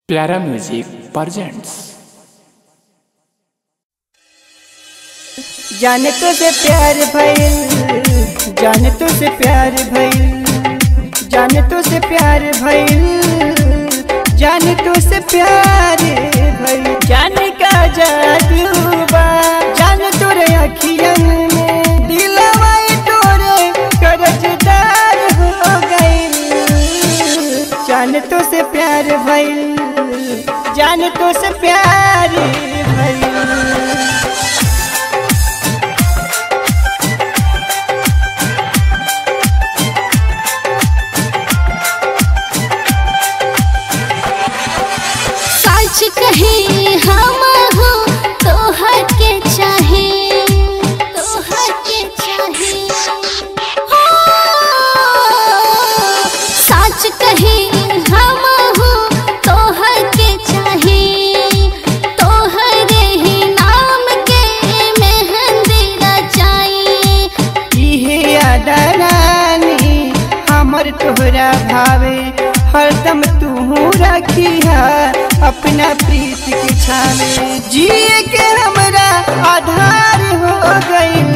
प्यारा music presents जाने तो से प्यार भइल जाने तो से प्यार भइल जाने तो से प्यार भइल जाने तो से प्यार भइल जाने का जादू बा जाने तोरे अखियन में दिलवा तोरे कर्जदार हो गइल जाने तो से प्यार भइल जाने तो से प्यार भइल सच कहे हम हो तोहर के चाहे तोहर के चाहे हो सच कहे हम हो तोहर के चाहे तोहरे ही नाम के मेहंदी रचाई इहे अदरानी हमर तोहरा भावे हरदम तू रखिया अपना प्रीत के छावे जिए के हमरा आधार हो गइल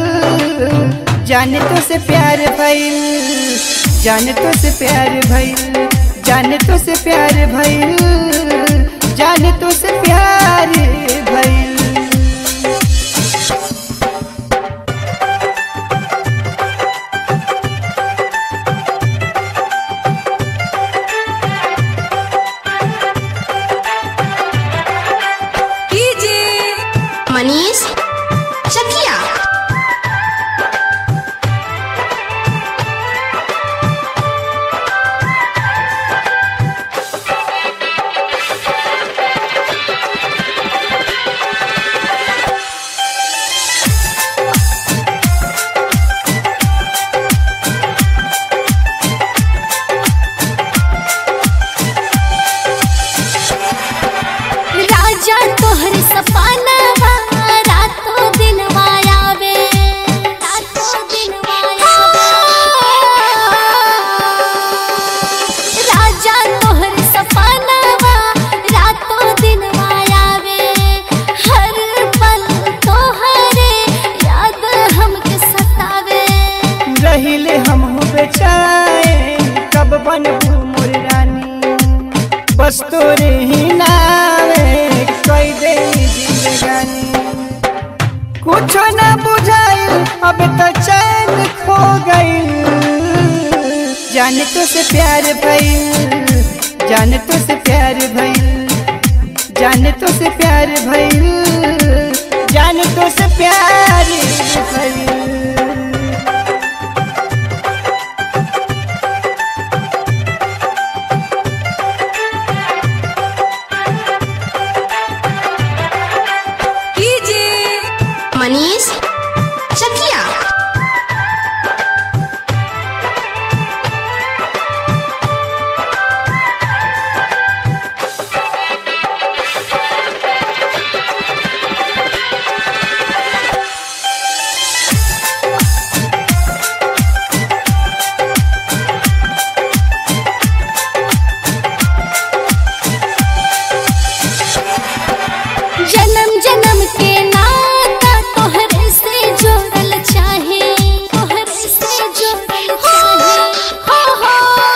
जाने तो से प्यार भइल जाने तो से प्यार भइल जाने तो से प्यार भइल जाने तो से प्यार भइल मनीष चकिया राजा तोहर सपना रातों दिन आवे रातों दिन राजा तोहर सपना रातों दिन आवे हर पल तोहरे याद हमके सतावे रहिले हम हो बेचाए कब बनबू मोर रानी बस तोरे ही नावे कोई दे जिंदगानी कुछो ना बुझाइल अब तो चैन खो गइल जाने तो से प्यार भइल जाने तो से प्यार भइल जाने तो से प्यार भइल जाने तो से प्यार भइल मनीष चकिया जन्म जन्म के नाता तोहरे से जोड़ल चाहे तोहरे से जोड़ल चाहे हो हो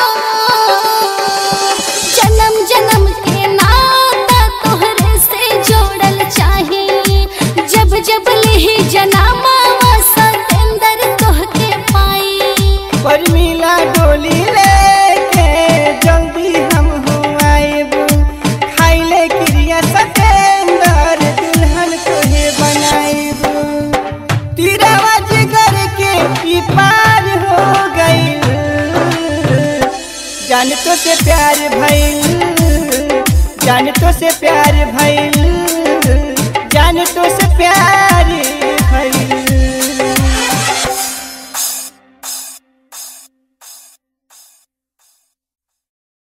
जन्म जन्म के नाता तोहरे से जोड़ल चाहे जब जब लेही जनामा सतेंदर तोहके पाई पर मिला डोली लेके जल्दी हम हो आएबू खाइले क्रिया सतेंदर दुल्हन तोहे बनाएबू तीरावा जिगर के ई पार हो गइल जान तो से प्यार भइल जान तो से प्यार भइल